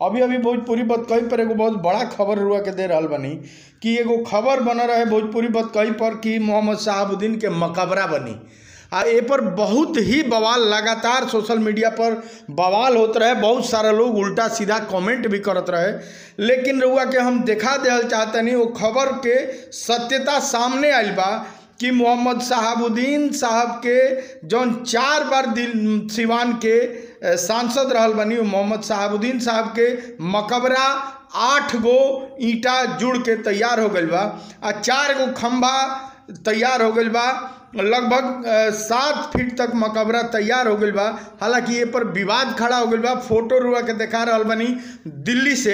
अभी अभी भोजपुरी बतकही पर एगो बहुत बड़ा खबर रुआ के दे रहल बनी कि एगो खबर बन रहे भोजपुरी बतकही पर कि मोहम्मद शहाबुद्दीन के मकबरा बनी आ ए पर बहुत ही बवाल लगातार सोशल मीडिया पर बवाल होत रहे बहुत सारा लोग उल्टा सीधा कमेंट भी करत रहे लेकिन रउआ के हम देखा देहल चाहतनी वो खबर के सत्यता सामने आइल बा कि मोहम्मद शहाबुद्दीन साहब के जौन चार बार दिल सिवान के अ, सांसद रहल बनी उ मोहम्मद शहाबुद्दीन साहब के मकबरा आठ गो ईंटा जुड़ के तैयार हो गइल बा आ चार गो खंभा तैयार हो गइल बा लगभग अ, सात फीट तक मकबरा तैयार हो गइल बा हालांकि ये पर विवाद खड़ा हो गइल बा फोटो रुआ के देखा रहल बनी दिल्ली से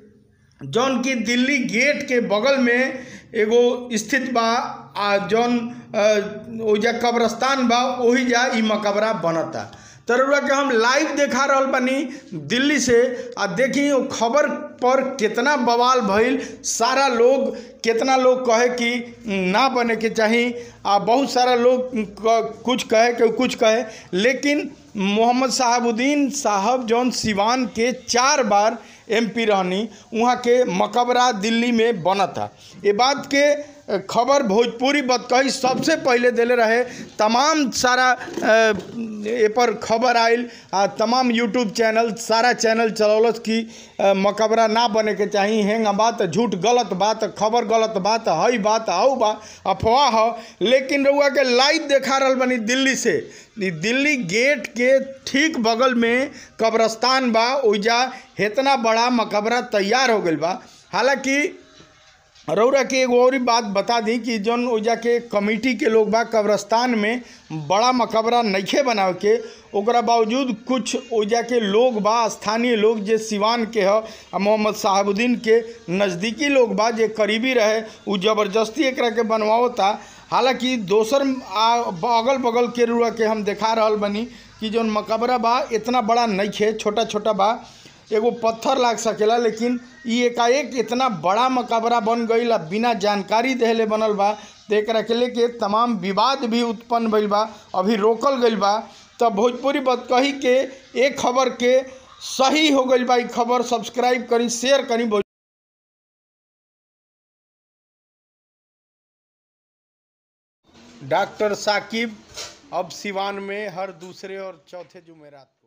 जौन की दिल्ली गेट के बगल में एगो स्थित बा आ जौन अ, ओइजा कब्रस्तान बा ओही जा ई मकबरा बनता तरुआ के हम लाइव देखा रहल बानी दिल्ली से आ देखी वो खबर पर कितना बवाल भइल सारा लोग कितना लोग कहे कि ना बने के चाही आ बहुत सारा लोग क- कुछ कहे कि कुछ कहे लेकिन मोहम्मद शहाबुद्दीन साहब जौन सिवान के चार बार एमपी रहनी वहाँ के मकबरा दिल्ली में बनता ये बात के खबर भोजपुरी बतकही सबसे पहले देले रहे तमाम सारा अ, ए पर खबर आयल आ तमाम यूट्यूब चैनल सारा चैनल चलौलस कि अ, मकबरा ना बने के चाही हेंग बात झूठ गलत बात खबर गलत बात हई बात आऊ बा अफवाह ह लेकिन रउआ के लाइव देखा रहल बनी दिल्ली से ई दिल्ली गेट के ठीक बगल में कब्रस्तान बा ओइजा इतना बड़ा मकबरा तैयार हो गइल बा हालांकि रौरा के एगो और ही बात बता दी कि जौन ओइजा के कमिटी के लोग बा कब्रस्तान में बड़ा मकबरा नइखे बनावे के ओकरा बावजूद कुछ ओइजा के लोग बा स्थानीय लोग जे सिवान के ह आ मोहम्मद शहाबुद्दीन के नज़दीकी लोग बा जे करीबी रहे उ जबरदस्ती एकरा के बनवावता हालांकि दोसर आ अगल बगल के रुआ के हम देखा रहल बनी कि जौन मकबरा बा इतना बड़ा नइखे छोटा छोटा बा एगो पत्थर लाग सकेला लेकिन ई एकाएक इतना बड़ा मकबरा बन गईल आ बिना जानकारी देहले बनल बा तो एकरा के लेके तमाम विवाद भी उत्पन्न भइल बा अभी रोकल गइल बा तब भोजपुरी बतकही के एक खबर के सही हो गइल बा ई खबर सब्सक्राइब करी शेयर करी भोज डॉक्टर साकिब अब सिवान में हर दूसरे और चौथे जुमेरात